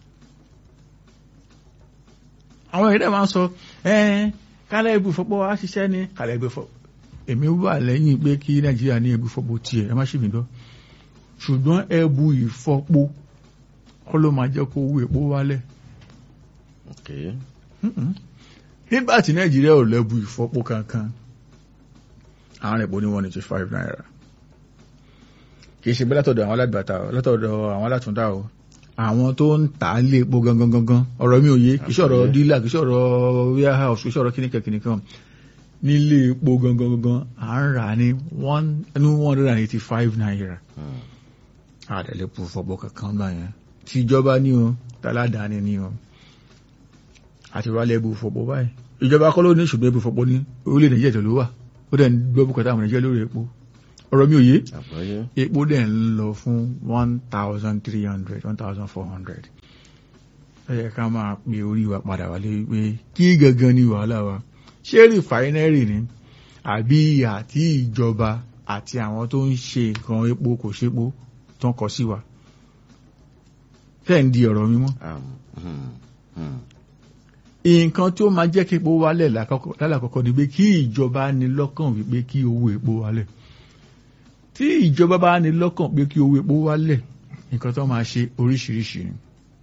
àwọn èdè máa ń sọ ẹ́ẹ́ kálẹ̀ ibù fọ́pọ̀ wá ṣiṣẹ́ ní kálẹ̀ ibù fọ́pọ̀ èmi wà lẹ́yìn pé kí nàìjíríà ní ẹbù fọ́pọ̀ tiẹ̀ ẹ má ṣì mí gbọ́ ṣùgbọ́n ẹbù ìfọ́pọ̀ kọ́ ló máa jẹ́ kó owó epo wálẹ̀ Okay. Mm-mm. nígbà tí nàìjíríà ò lẹ́bù ìfọ́pọ̀ kankan àwọn epo ní one eighty five naira kì í ṣe bẹ́ẹ̀ látọ̀dọ̀ àwọn alágbàtà o, látọ̀dọ̀ àwọn alátúndà o àwọn tó ń tà á lé epo gangan gangan ọ̀rọ̀ mi ò yé kì í ṣọ̀rọ̀ Àgbọ́yé. dílà kì í ṣọ̀rọ̀ warehouse kì í ṣọ̀rọ̀ kíníkà kíníkà nílé epo gangan gangan à ń rà ní one ní one hundred and eighty five naira Hmm. àdẹ̀lẹ́pọ̀ fọ́pọ̀ kankan gbà yẹn tí ìjọba ní o tàládàáni ní o àti wálé ẹbù fọ́pọ̀ báyìí ìjọba kọ́ ló ní ṣùgbọ́n ẹbù fọ́pọ̀ ní orílẹ̀ nàìjíríà tó ló wà ó dẹ̀ ń gbọ́ bùkátà àwọn nàìjíríà lórí epo ọ̀rọ̀ mi ò yé àgbọ́yé epo dẹ̀ ń lọ fún one thousand three hundred one thousand four hundred ẹ yẹ ká máa pe orí wa padà wálé wípé kí gangan ni wàhálà wa ṣé rìfáínẹ́rì ni àbí àti ìjọba àti àwọn tó ń ṣe nǹkan epo kò ṣepo tó ń kọ sí wa fẹ́ ń di ọ̀rọ̀ mi mọ́ Um, hmm. Hmm. nǹkan tó máa jẹ́ kí epo wálẹ̀ lákọ́kọ́- lálàkọ́kọ́ ni pé kí ìjọba ní lọ́kàn wípé kí owó epo wálẹ̀ tí ìjọba bá ní lọ́kàn pé kí owó epo wálẹ̀ nǹkan tó máa ṣe oríṣiríṣi ni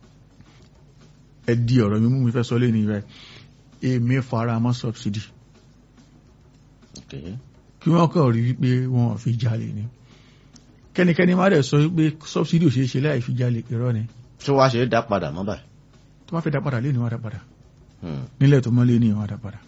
ẹ di ọ̀rọ̀ mi mú mi fẹ́ sọ lé ní rẹ̀ èmi fara mọ́ subsidy Okay. kí wọ́n kàn rí wípé wọn ò fi jalè ni kẹ́nikẹ́ni má dẹ̀ sọ wípé subsidy ò ṣeé ṣe láì fi jalè irọ́ ni tí wàá ṣe é dá padà mọ́ báyìí. tó bá fẹ́ dá padà lé ní wọ́n á dá padà Hmm. nílẹ̀ tó mọ́lé ní wọ́n á dá padà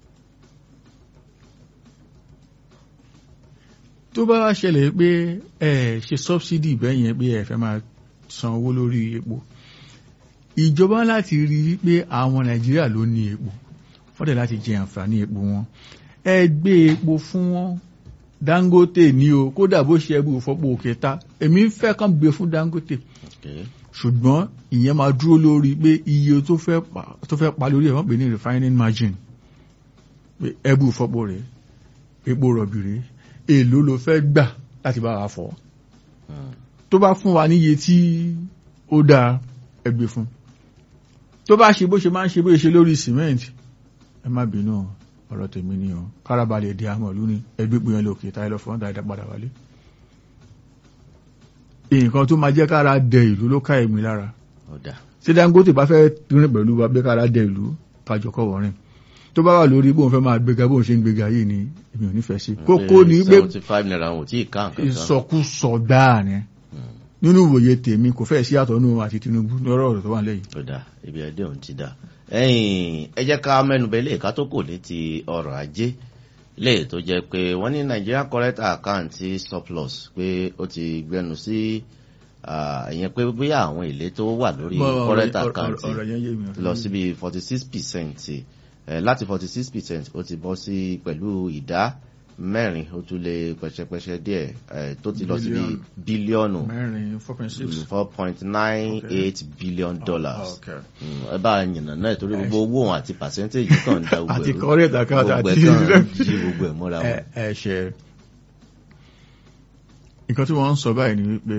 tó bá wá ṣẹlẹ̀ pé ẹ ṣe subsidy bẹ́yẹn pé ẹ fẹ́ máa san owó lórí epo ìjọba láti rí i pé àwọn nàìjíríà ló ní epo fọ́dẹ̀ láti jẹ àǹfààní epo wọn ẹ gbé epo fún wọn dangote ní o kódà bó ṣe ẹbú fọ́pọ̀ òkè ta èmi fẹ́ kàn gbé fún dangote Okay. ṣùgbọ́n ìyẹn máa dúró lórí pé iye tó fẹ́ pa tó fẹ́ pa lórí ẹ̀ wọ́n pè ní refining margin pé ẹbú fọ́pọ̀ rẹ̀ epo rọ̀bì rẹ̀ èló ló fẹ́ gbà láti bá wa fọ́ Hmm. tó bá fún wa níye tí ó dáa ẹgbẹ́ fún tó bá ṣe bó ṣe máa ń ṣe bó ṣe lórí cement ẹ má bínú o, ọ̀rọ̀ tèmi ni o kárabalẹ̀ di àmọ̀ ìlú ni ẹgbẹ́ pé yẹn lókè táyé lọ fún ọ̀dà ìdá padà wálé nǹkan tó máa jẹ́ kára dẹ ìlú ló ká èmi lára ọ̀dà tí Dangote bá fẹ́ rìn pẹ̀lú wa bí kára dẹ ìlú kájọ kọ́ wọ́rin tó bá wà lórí bóun fẹ́ máa gbéga bóun ṣe ń gbéga yìí ni èmi ò nífẹ̀ẹ́ sí kókó ni pé seventy five naira wọn ò tí ì ká nǹkan kan ìsọkúsọ gbáà ni nínú ìwòye tèmi kò fẹ́ sí àtọ̀nù àti Tinubu lọ́rọ̀ ọ̀rọ̀ tó wà lẹ́yìn ọ̀dà ibi ẹdẹ òun ti dà ẹ̀yìn ẹ jẹ́ ká mẹ́nubẹ́ lè ká tó kò ní ti ọrọ̀ ajé lè tó jẹ́ pé wọ́n ní Nigeria current account surplus pé ó ti gbẹnu sí ìyẹn pé bóyá àwọn èlé tó wà lórí current account ọ̀rọ̀ yẹn yé mi lọ síbi forty six percent láti forty six percent ó ti bọ́ sí pẹ̀lú ìdá mẹ́rin ó tún lé pẹ́ṣẹ́pẹ́ṣẹ́ díẹ̀ tó ti lọ síbi bílíọ̀nù mẹ́rin four point six four point nine eight billion dollars ẹ bá yànnà náà torí gbogbo owó òun àti percentage kan da gbogbo àti current account gbogbo àti ẹ̀ kan jí gbogbo ẹ̀ mọ́ra wọn. ẹ ṣe nǹkan tí wọ́n ń sọ báyìí ni wípé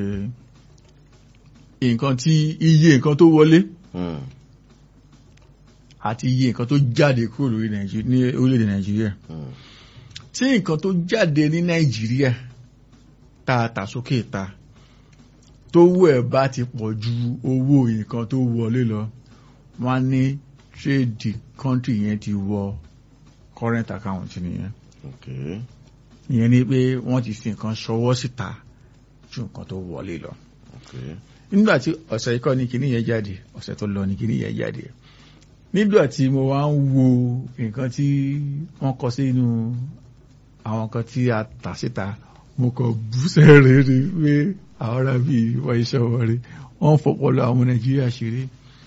nǹkan tí iye nǹkan tó wọlé Hmm, àti iye nǹkan tó jáde kúrò lórí Nàìjíríà ní orílẹ̀-èdè Nàìjíríà hmm, tí nǹkan tó jáde ní Nàìjíríà tá a tà sókè ta tówó ẹ̀ bá ti pọ̀ ju owó nǹkan tó wọlé lọ wọ́n á ní trade country yẹn ti wọ current account nìyẹn okay. ìyẹn ni pé wọ́n ti fi nǹkan ṣọwọ́ síta ju nǹkan tó wọlé lọ okay. nígbà tí ọ̀sẹ̀ ikọ́ ní kíní yẹn jáde ọ̀sẹ̀ tó lọ ní kíní yẹn jáde nígbà tí mo wá ń wo nǹkan tí wọ́n kọ sínú àwọn nǹkan tí a tà síta mo kàn bú sẹ́rẹ̀ rí pé àwọn ará bíi wọ́n iṣẹ́ wọn rí wọ́n fọpọlọ àwọn Nàìjíríà ṣeré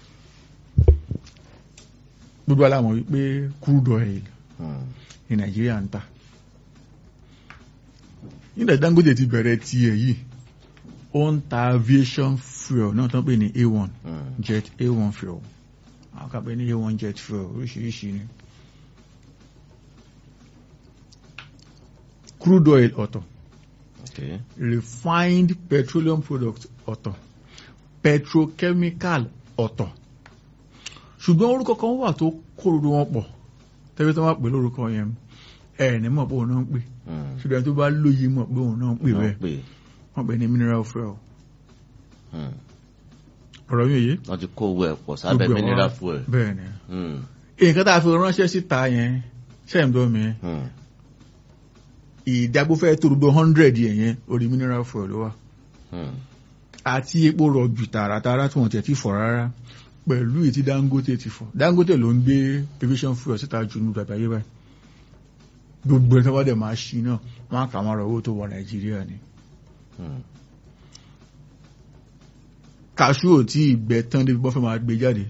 gbogbo alámọ̀ wípé crude oil Hmm, ní Nàìjíríà ń tà nígbà tí Dangote ti bẹ̀rẹ̀ tiẹ̀ yìí ó ń ta aviation fuel náà tó ń pè ní A1 hmm, jet A1 fuel àwọn kan pè ní A1 jet fuel oríṣiríṣi ni crude oil ọ̀tọ̀ okay. refined petroleum product ọ̀tọ̀ petrochemical ọ̀tọ̀ ṣùgbọ́n orúkọ kan wà tó kóró wọn pọ̀ tẹ́bí tó wá pè lórúkọ yẹn ẹ̀ ní mọ̀ pé òun náà ń pè Hmm, ṣùgbọ́n tó bá lóye mọ̀ pé òun náà ń pè wọ́n bẹ́ẹ̀ pè wọ́n pè ní mineral fuel hmm, ọ̀rọ̀ yóò yé wọ́n ti kó owó ẹ̀ pọ̀ sábẹ́ Gbogbo ẹ̀ mineral wá- fuel. bẹ́ẹ̀ ni Hmm, nǹkan tá a fi ránṣẹ́ síta yẹn ṣẹ́ǹdọ́ mi hmm, ìdágbófẹ́ tó gbogbo hundred yẹn yẹn orí mineral fuel ló wà hmm, àti epo rọ̀bì tààràtààrà tí wọ́n tẹ̀ ti fọ̀ rárá pẹ̀lú ètí Dangote ti fọ̀ Dangote ló ń gbé aviation fuel síta jù ní bàbá yé báyìí gbogbo ẹ̀ tó bá dẹ̀ máa ṣí náà wọ́n á kà wọ́n rọ̀ owó tó wọ Nàìjíríà ni hmm, kàṣú ò tí ì gbẹ tán débi bọ́ fẹ́ máa gbé jáde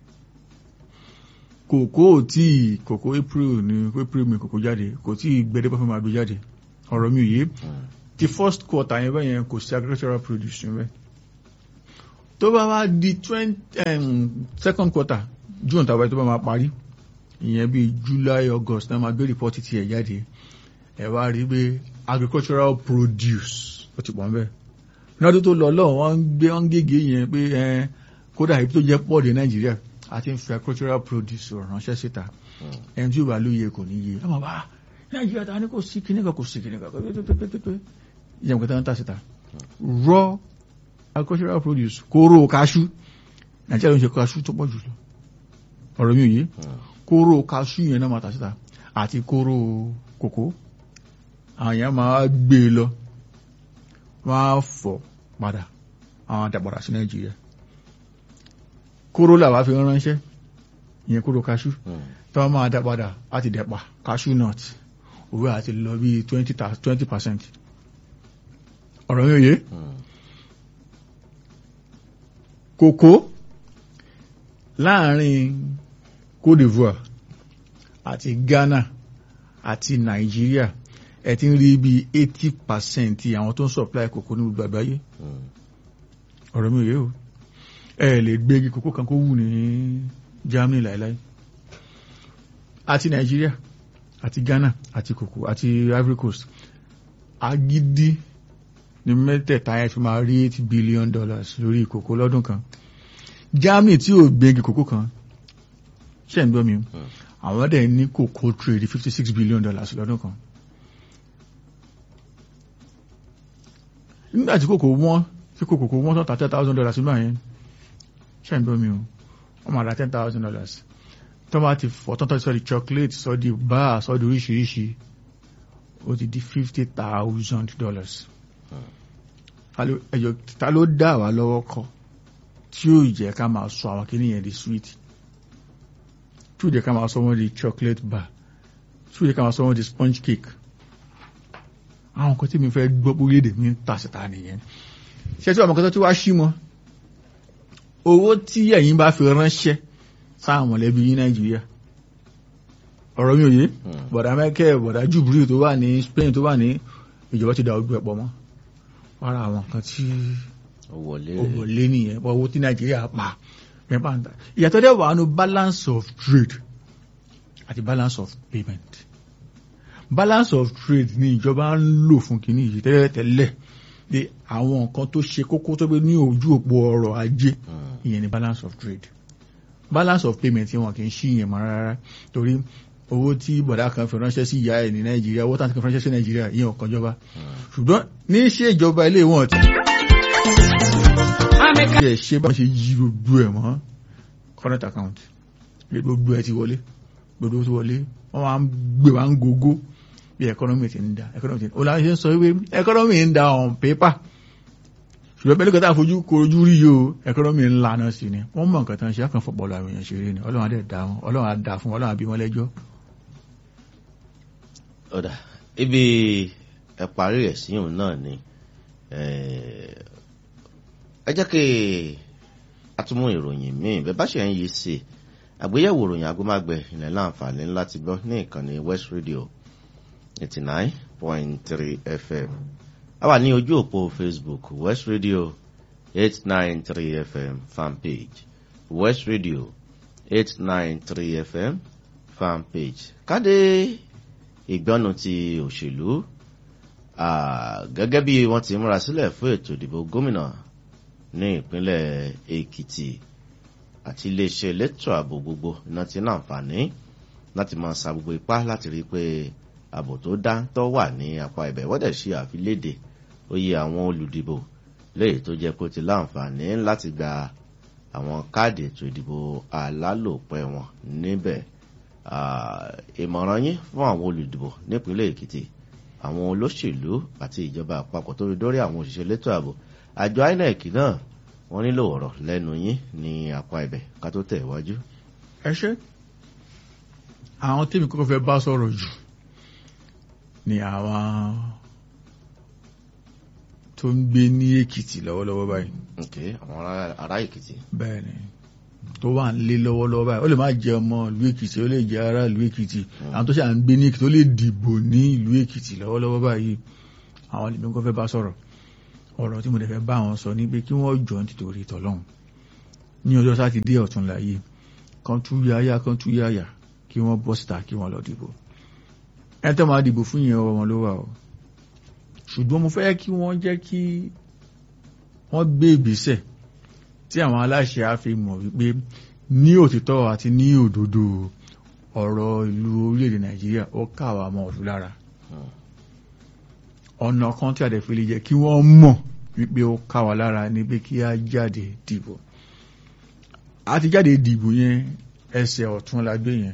kòkó ò tí ì kòkó April ní April mi kòkó jáde kò tí ì gbẹ débi bọ́ fẹ́ máa gbé jáde ọ̀rọ̀ mi ò yé hmm, ti first quarter yẹn bẹ́ẹ̀ yẹn kò sí agricultural produce yẹn bẹ́ẹ̀ tó bá wá di twenty um, second quarter June tàbí tó bá máa parí ìyẹn bíi July August náà máa gbé report ti ẹ̀ jáde ẹ̀ wá rí pé agricultural produce ó ti pọ̀ nbẹ́ lọ́dún tó lọ lọ́wọ́ wọ́n ń gbé wọ́n ń gègé yẹn pé ẹ kódà ibi tó jẹ́ pọ̀ dé Nàìjíríà àti ń fi agricultural produce ránṣẹ́ síta hmm, ẹni tí ó bá lóye kò ní yé ọmọ bá nàìjíríà ta ni kò sí kíní kan kò sí kíní kan pépépépépé ìyẹn kò tán ń tà síta raw agricultural produce kóró kaṣú nàìjíríà ló ń ṣe kaṣú tó pọ̀ jùlọ ọ̀rọ̀ mi ò yé hmm, kóró kaṣú yẹn náà máa tà síta àti kóró kòkó àwọn èèyàn máa gbé e lọ wọ́n á fọ̀ padà àwọn àdàpàdà sí nàìjíríà kóró làwa fi ránṣẹ́ ìyẹn kóró kaṣú hmm, tí wọ́n máa dá padà láti dẹ̀pà cashew nut owó àti lọ bí twenty percent ọ̀rọ̀ yóò yé hmm, kòkó láàrin Côte d'Ivoire àti Ghana àti Nàìjíríà ẹ ti ń rí bí eighty percent àwọn tó ń supply kòkó ní gbogbo àgbáyé hmm, ọ̀rọ̀ mi ò yé o ẹ lè gbégi kòkó kan kó wù ní Germany láìláì àti Nàìjíríà àti Ghana àti kòkó àti Ivory Coast agídí ní mẹ́tẹ̀ẹ̀ta ẹ̀ fi máa rí eight billion dollars lórí kòkó lọ́dún kan Germany tí ò gbégi kòkó kan ṣe ń gbọ́ mi hmm, àwọn dẹ̀ ní kòkó trade fifty six billion dollars lọ́dún kan nígbà tí kòkó wọ́n tí kò kòkó wọ́n tán ta ten thousand dollars nígbà yẹn ṣe ń gbọ́ mi o wọ́n máa ra ten thousand dollars tó bá ti fọ́ tán tó sọ di chocolate sọ di bar sọ di oríṣiríṣi ó ti di fifty thousand dollars ẹjọ ta ló dá wa lọ́wọ́ kọ́ tí ó jẹ́ ká máa sọ àwọn kìíní yẹn di sweet tí ó jẹ́ ká máa sọ wọ́n di chocolate bar tí ó jẹ́ ká máa sọ wọ́n di sponge cake àwọn nǹkan tí mi fẹ́ gbọ́ pé orílẹ̀-èdè mi ń tà síta nìyẹn ṣé tí àwọn kan tó ti wá sí mọ́ owó tí ẹ̀yin bá fi ránṣẹ́ sáwọn mọ̀lẹ́bí yín nàìjíríà ọ̀rọ̀ mi ò yé bọ̀dà mẹ́kẹ́ bọ̀dà jubilee tó wà ní Spain tó wà ní ìjọba ti da ojú ẹ̀pọ̀ mọ́ wàrà àwọn nǹkan tí owó lé nìyẹn owó tí nàìjíríà pa mẹ́fà ń ta ìyàtọ̀ dẹ̀ wà nù balance of trade àti balance of payment balance of trade ni ìjọba ń lò fún kìíní yìí tẹ́lẹ̀tẹ́lẹ̀ pé àwọn nǹkan tó ṣe kókó tó gbé ní ojú òpó ọrọ̀ ajé ìyẹn ni balance of trade balance of payment wọn kì í ṣí ìyẹn mọ́ rárá torí owó tí bọ̀dá kan fi ránṣẹ́ sí ìyá ẹ̀ ní nàìjíríà owó tàbí kan fi ránṣẹ́ sí nàìjíríà ìyẹn ọ̀kan jọba ṣùgbọ́n ní ṣe ìjọba ilé wọn ti ẹ̀ ṣe bá ṣe yí gbogbo ẹ̀ mọ́ current account gbogbo ẹ̀ ti wọlé gbogbo ti wọlé wọ́n máa ń gbé wa ń gogo bí economy ti ń da economy ti ń da ó láti ṣe ń sọ wípé economy ń da on paper ṣùgbọ́n pẹ̀lú kẹta fojú kojú rí yóò economy ńlá náà sí ni wọ́n mọ̀ nǹkan tán ṣe àkàn fọpọlọ àwọn èèyàn ṣeré ni ọlọ́run adẹ́ dá wọn ọlọ́run adá fún ọlọ́run àbí wọn lẹ́jọ́. ọ̀dà ibi ẹ parí ẹ̀ síyùn náà ni ẹ jẹ́ kí a tún mú ìròyìn míì bẹ́ẹ̀ bá ṣe ń yí sí àgbéyẹ̀wò ìròyìn agbómágbẹ̀ ilẹ̀ láǹfààní láti gbọ́ ní ìkànnì West Radio eighty nine point three FM a wà ní ojú òpó Facebook West Radio eight nine three FM fanpage West Radio eight nine three FM fanpage káde ìgbọ́nu ti òṣèlú gẹ́gẹ́ bí wọ́n ti múra sílẹ̀ fún ètò ìdìbò gómìnà ní ìpínlẹ̀ Èkìtì àti iléeṣẹ́ elétò ààbò gbogbo iná ti ní àǹfààní láti máa sa gbogbo ipá láti rí i pé ààbò tó dáńtọ́ wà ní apá ibẹ̀ wọ́n dẹ̀ ṣe àfiléde oyè àwọn olùdìbò léyìí tó jẹ́ pé ó ti láǹfààní láti gba àwọn káàdì ètò ìdìbò alálòpẹ́ wọn níbẹ̀ ìmọ̀ràn yín fún àwọn olùdìbò nípínlẹ̀ Èkìtì àwọn olóṣèlú àti ìjọba àpapọ̀ tó fi dórí àwọn òṣìṣẹ́ elétò ààbò àjọ INEC náà wọ́n nílò ọ̀rọ̀ lẹ́nu yín ní apá ibẹ̀ ká tó tẹ̀ iwájú. ẹ ṣe àwọn tèmi kọ́kọ́ fẹ́ bá sọ̀rọ̀ jù ni àwọn tó ń gbé ní Èkìtì lọ́wọ́lọ́wọ́ báyìí. ok àwọn ará Èkìtì. bẹ́ẹ̀ni tó wà ń lé lọ́wọ́lọ́wọ́ báyìí ó lè má jẹ ọmọ ìlú Èkìtì ó lè jẹ ará ìlú Èkìtì àwọn tó ṣe à ń gbé ní Èkìtì ó lè dìbò ní ìlú Èkìtì lọ́wọ́lọ́wọ́ báyìí àwọn lèmi kọ́ fẹ́ bá sọ̀rọ̀ ọ̀rọ̀ tí mo dẹ̀ fẹ́ bá wọn sọ ní pé kí wọ́n jọ nítorí tọ́lọ́hún ní ọjọ́ sátidé ọ̀túnla yìí kan tú yáyá kan tú yáyà kí wọ́n bọ́ síta kí wọ́n lọ dìbò ẹ tẹ́ máa dìbò fún yẹn ọwọ́ wọn ló wà o ṣùgbọ́n mo fẹ́ kí wọ́n jẹ́ kí wọ́n gbé ìgbésẹ̀ tí àwọn aláṣẹ á fi mọ̀ wípé ní òtítọ́ àti ní òdodo ọ̀rọ̀ ìlú orílẹ̀-èdè Nàìjíríà ó káwa mọ́ ọ̀dún lára ọ̀nà kan tí a dẹ̀ fi lè jẹ́ kí wọ́n mọ̀ wípé ó ká wa lára ní pé kí á jáde dìbò a ti jáde dìbò yẹn ẹsẹ̀ ọ̀tún la gbé yẹn